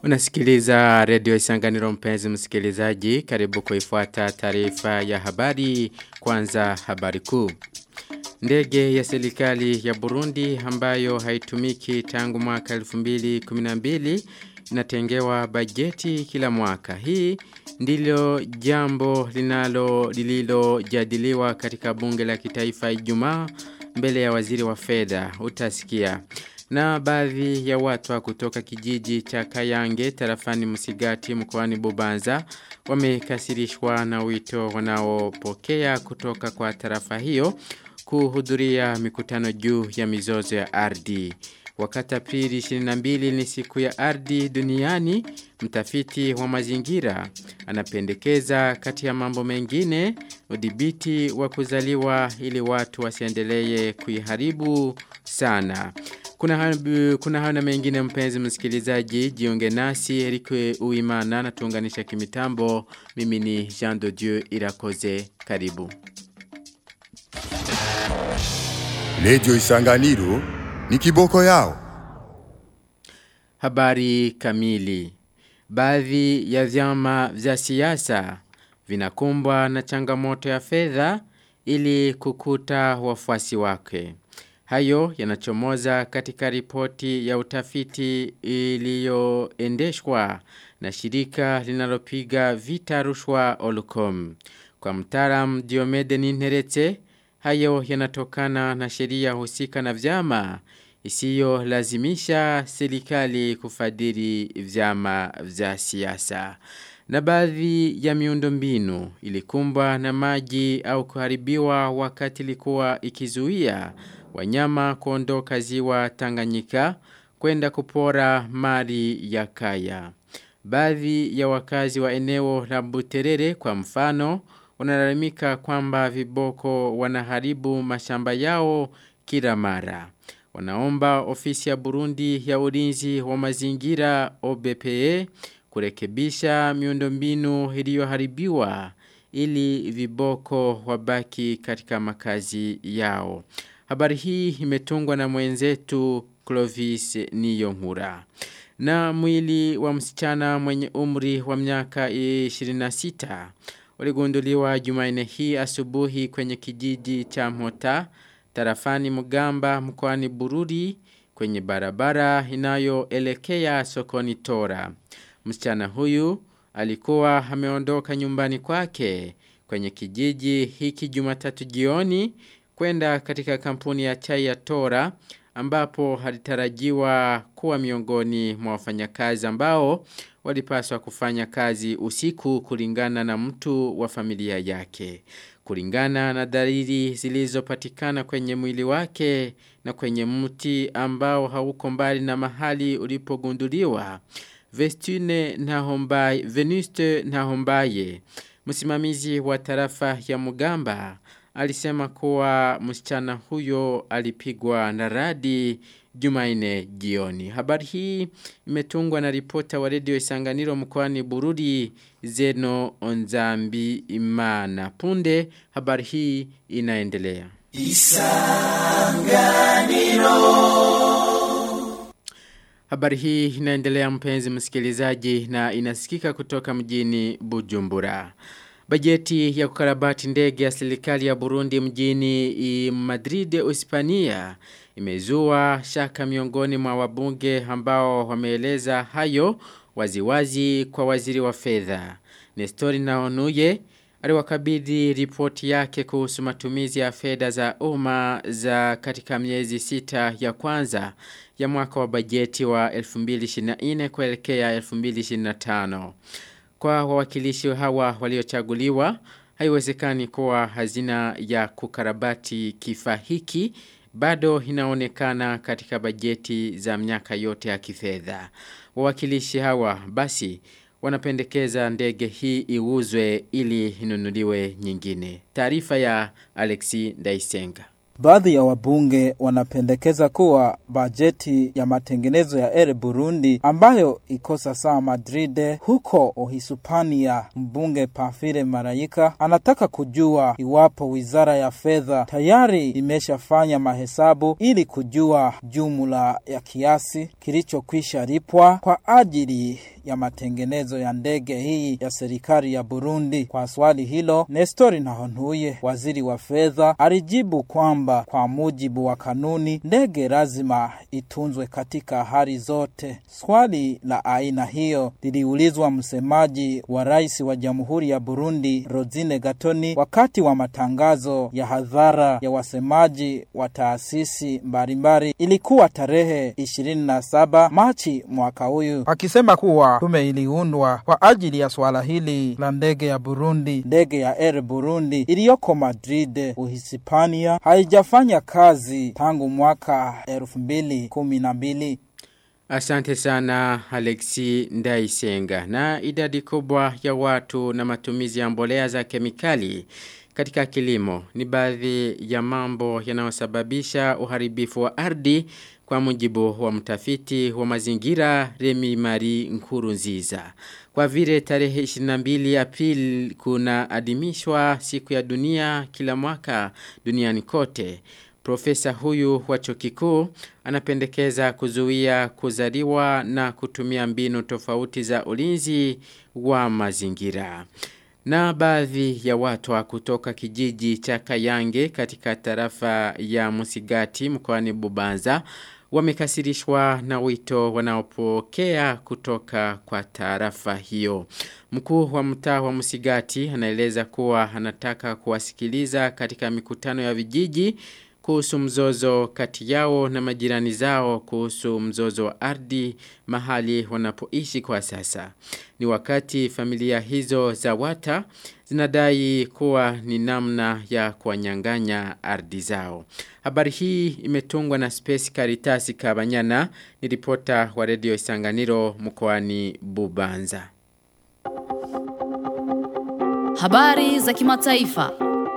Unasikiliza redio Isanganiro mpenzi msikilizaji, karibu kuifuata taarifa ya habari, kwanza habari kuu. Ndege ya serikali ya Burundi ambayo haitumiki tangu mwaka 2012 inatengewa bajeti kila mwaka. Hii ndilo jambo linalo lililojadiliwa katika bunge la kitaifa Ijumaa mbele ya waziri wa fedha utasikia. Na baadhi ya watu kutoka kijiji cha Kayange tarafani Musigati mkoani Bubanza wamekasirishwa na wito wanaopokea kutoka kwa tarafa hiyo kuhudhuria mikutano juu ya mizozo ya ardhi. Wakati Aprili 22 ni siku ya ardhi duniani, mtafiti wa mazingira anapendekeza kati ya mambo mengine udhibiti wa kuzaliwa ili watu wasiendelee kuiharibu sana. Kuna habu, kuna hana mengine mpenzi msikilizaji, jiunge nasi Erikwe Uimana na tuunganisha kimitambo. Mimi ni Jean de Dieu Irakoze. Karibu. Lejo Isanganiro ni kiboko yao. Habari kamili. Baadhi ya vyama vya siasa vinakumbwa na changamoto ya fedha ili kukuta wafuasi wake. Hayo yanachomoza katika ripoti ya utafiti iliyoendeshwa na shirika linalopiga vita rushwa Olucom. Kwa mtaram Diomede Ninherete, hayo yanatokana na sheria husika na vyama isiyo lazimisha serikali kufadhili vyama vya siasa. Na baadhi ya miundombinu ilikumbwa na maji au kuharibiwa wakati ilikuwa ikizuia wanyama kuondoka ziwa Tanganyika kwenda kupora mali ya kaya. Baadhi ya wakazi wa eneo la Buterere kwa mfano wanalalamika kwamba viboko wanaharibu mashamba yao kila mara. Wanaomba ofisi ya Burundi ya ulinzi wa mazingira OBPE kurekebisha miundombinu iliyoharibiwa ili viboko wabaki katika makazi yao. Habari hii imetungwa na mwenzetu Clovis Niyonkura. Na mwili wa msichana mwenye umri wa miaka 26 uligunduliwa Jumanne hii asubuhi kwenye kijiji cha Mota tarafani Mugamba mkoani Bururi kwenye barabara inayoelekea sokoni Tora. Msichana huyu alikuwa ameondoka nyumbani kwake kwenye kijiji hiki Jumatatu jioni kwenda katika kampuni ya chai ya Tora ambapo alitarajiwa kuwa miongoni mwa wafanyakazi ambao walipaswa kufanya kazi usiku kulingana na mtu wa familia yake. Kulingana na dalili zilizopatikana kwenye mwili wake na kwenye mti ambao hauko mbali na mahali ulipogunduliwa. Vestine Nahombaye, Venuste Nahombaye, msimamizi wa tarafa ya Mugamba, alisema kuwa msichana huyo alipigwa na radi Jumaine jioni. Habari hii imetungwa na ripota wa redio Isanganiro mkoani Bururi Zeno Onzambi Imana. Punde habari hii inaendelea. Isanganiro Habari hii inaendelea mpenzi msikilizaji na inasikika kutoka mjini Bujumbura. Bajeti ya kukarabati ndege ya serikali ya Burundi mjini Madrid, Hispania imezua shaka miongoni mwa wabunge ambao wameeleza hayo waziwazi kwa waziri wa fedha. Nestori Naonuye aliwakabidhi ripoti yake kuhusu matumizi ya fedha za umma za katika miezi sita ya kwanza ya mwaka wa bajeti wa 2024 kuelekea 2025. Kwa wawakilishi hawa waliochaguliwa, haiwezekani kuwa hazina ya kukarabati kifaa hiki bado inaonekana katika bajeti za miaka yote ya kifedha. Wawakilishi hawa basi wanapendekeza ndege hii iuzwe ili inunuliwe nyingine. Taarifa ya Alexi Ndaisenga. Baadhi ya wabunge wanapendekeza kuwa bajeti ya matengenezo ya Air Burundi ambayo iko sasa Madrid huko Uhispania. Mbunge Pamphile Marayika anataka kujua iwapo wizara ya fedha tayari imeshafanya mahesabu ili kujua jumla ya kiasi kilichokwisha lipwa kwa ajili ya matengenezo ya ndege hii ya serikali ya Burundi. Kwa swali hilo, Nestori Nahontuye, waziri wa fedha, alijibu kwamba kwa mujibu wa kanuni, ndege lazima itunzwe katika hali zote. Swali la aina hiyo liliulizwa msemaji wa rais wa Jamhuri ya Burundi, Rosine Gatoni, wakati wa matangazo ya hadhara ya wasemaji wa taasisi mbalimbali. Ilikuwa tarehe 27 Machi mwaka huyu, akisema kuwa tume iliundwa kwa ajili ya swala hili la ndege ya Burundi. Ndege ya Air Burundi iliyoko Madrid, Uhispania, haijafanya kazi tangu mwaka 2012. Asante sana Alexi Ndaisenga. Na idadi kubwa ya watu na matumizi ya mbolea za kemikali katika kilimo ni baadhi ya mambo yanayosababisha uharibifu wa ardhi kwa mujibu wa mtafiti wa mazingira Remi Mari Nkurunziza. Kwa vile tarehe 22 April kuna adimishwa siku ya dunia kila mwaka duniani kote. Profesa huyu wa chuo kikuu anapendekeza kuzuia kuzaliwa na kutumia mbinu tofauti za ulinzi wa mazingira. Na baadhi ya watu wa kutoka kijiji cha Kayange katika tarafa ya Musigati mkoani Bubanza wamekasirishwa na wito wanaopokea kutoka kwa tarafa hiyo. Mkuu wa mtaa wa Musigati anaeleza kuwa anataka kuwasikiliza katika mikutano ya vijiji kuhusu mzozo kati yao na majirani zao kuhusu mzozo wa ardhi mahali wanapoishi kwa sasa. Ni wakati familia hizo za wata zinadai kuwa ni namna ya kuwanyang'anya ardhi zao. Habari hii imetungwa na Space Caritas Kabanyana ni ripota wa redio Isanganiro mkoani Bubanza. Habari za kimataifa.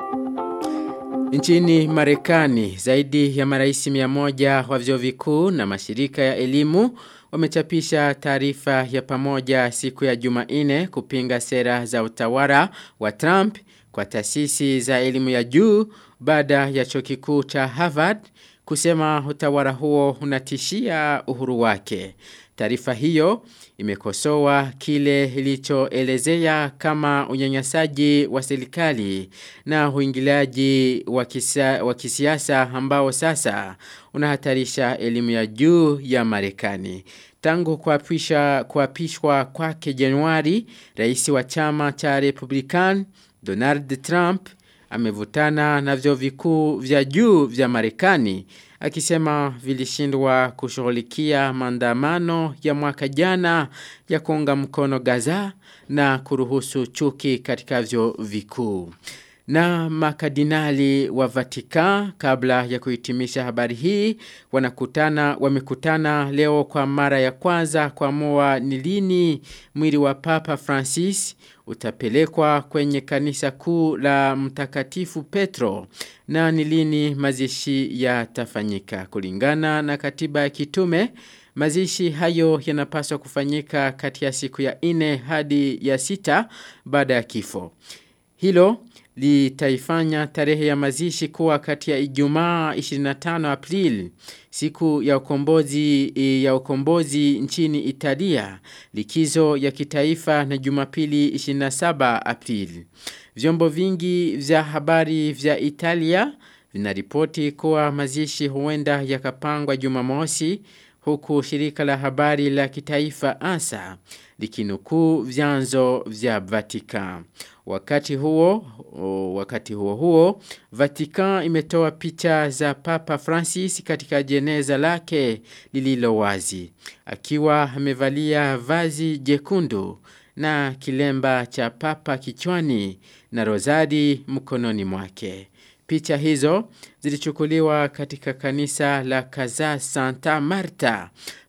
Nchini Marekani, zaidi ya maraisi mia moja wa vyuo vikuu na mashirika ya elimu wamechapisha taarifa ya pamoja siku ya Jumanne kupinga sera za utawala wa Trump kwa taasisi za elimu ya juu baada ya chuo kikuu cha Harvard kusema utawala huo unatishia uhuru wake. Taarifa hiyo imekosoa kile ilichoelezea kama unyanyasaji wa serikali na uingiliaji wa kisiasa ambao sasa unahatarisha elimu ya juu ya Marekani. Tangu kuapishwa kuapishwa kwake Januari, rais wa chama cha Republican Donald Trump amevutana na vyuo vikuu vya juu vya Marekani akisema vilishindwa kushughulikia maandamano ya mwaka jana ya kuunga mkono Gaza na kuruhusu chuki katika vyuo vikuu. Na makadinali wa Vatican kabla ya kuhitimisha habari hii wanakutana wamekutana leo kwa mara ya kwanza kuamua ni lini mwili wa Papa Francis utapelekwa kwenye kanisa kuu la Mtakatifu Petro na ni lini mazishi yatafanyika kulingana na katiba ya kitume Mazishi hayo yanapaswa kufanyika kati ya siku ya ine hadi ya sita baada ya kifo. Hilo litaifanya tarehe ya mazishi kuwa kati ya Ijumaa 25 April siku ya ukombozi ya ukombozi nchini Italia likizo ya kitaifa na Jumapili 27 April. Vyombo vingi vya habari vya Italia vinaripoti kuwa mazishi huenda yakapangwa Jumamosi huku shirika la habari la kitaifa ANSA likinukuu vyanzo vya Vatican. Wakati huo, o, wakati huo huo, Vatican imetoa picha za Papa Francis katika jeneza lake lililo wazi. Akiwa amevalia vazi jekundu na kilemba cha Papa kichwani na rozari mkononi mwake. Picha hizo zilichukuliwa katika kanisa la Kaza Santa Marta,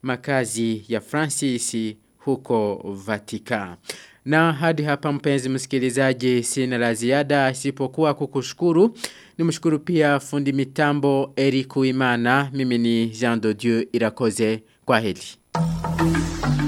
makazi ya Francis huko Vatican. Na hadi hapa mpenzi msikilizaji sina la ziada isipokuwa kukushukuru. Nimshukuru pia fundi mitambo Eric Uimana. Mimi ni Jean de Dieu Irakoze. Kwa heri.